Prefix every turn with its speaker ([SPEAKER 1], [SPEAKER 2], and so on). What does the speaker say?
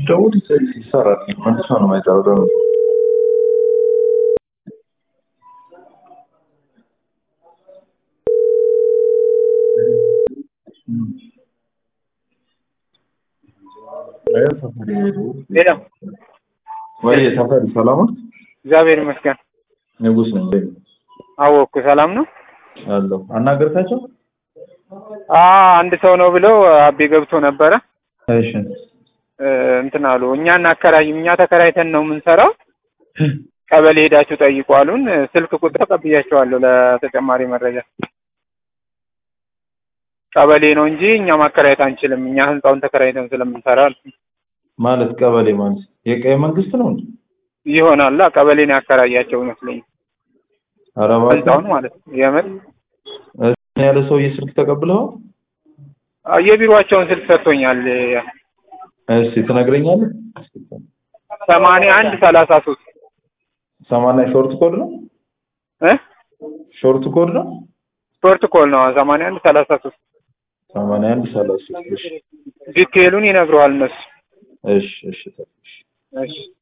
[SPEAKER 1] ስትደውል ይሰራል። መልሶ ነው የማይጠራው ደግሞ
[SPEAKER 2] ሌላ
[SPEAKER 1] ወይ ተፈሪ ሰላም ነው?
[SPEAKER 2] እግዚአብሔር ይመስገን
[SPEAKER 1] ንጉስ ነኝ ወይ
[SPEAKER 2] አወቅኩ። ሰላም ነው።
[SPEAKER 1] አለሁ። አናገርካቸው?
[SPEAKER 2] አ አንድ ሰው ነው ብለው አቤ ገብቶ ነበረ
[SPEAKER 1] እሺ
[SPEAKER 2] እ እንትን አሉ። እኛ እናከራይም እኛ ተከራይተን ነው የምንሰራው። ቀበሌ ሄዳችሁ ጠይቁ አሉን። ስልክ ቁጥር ቀብያቸዋለሁ ለተጨማሪ መረጃ። ቀበሌ ነው እንጂ እኛ ማከራየት አንችልም። እኛ ህንጻውን ተከራይተን ስለምንሰራ አሉ።
[SPEAKER 1] ማለት ቀበሌ ማለት የቀይ መንግስት ነው እንዴ?
[SPEAKER 2] ይሆናል ቀበሌ ነው ያከራያቸው ይመስለኝ
[SPEAKER 1] ኧረ እባክህ
[SPEAKER 2] ህንጻውን ማለት ነው። የምር
[SPEAKER 1] እኔ ያለ ሰውዬ ስልክ ተቀብለው
[SPEAKER 2] አ፣ የቢሮአቸውን ስልክ ሰጥቶኛል።
[SPEAKER 1] እስኪ ትነግረኛለህ?
[SPEAKER 2] ሰማንያ አንድ ሰላሳ ሶስት
[SPEAKER 1] ሰማንያ ሾርት ኮድ ነው
[SPEAKER 2] እ
[SPEAKER 1] ሾርት ኮድ ነው
[SPEAKER 2] ስፖርት ኮል ነው ሰማንያ አንድ ሰላሳ ሶስት
[SPEAKER 1] ሰማንያ አንድ ሰላሳ ሶስት እሺ
[SPEAKER 2] ዲቴሉን ይነግረዋል እነሱ።
[SPEAKER 1] እሺ እሺ እሺ
[SPEAKER 2] እሺ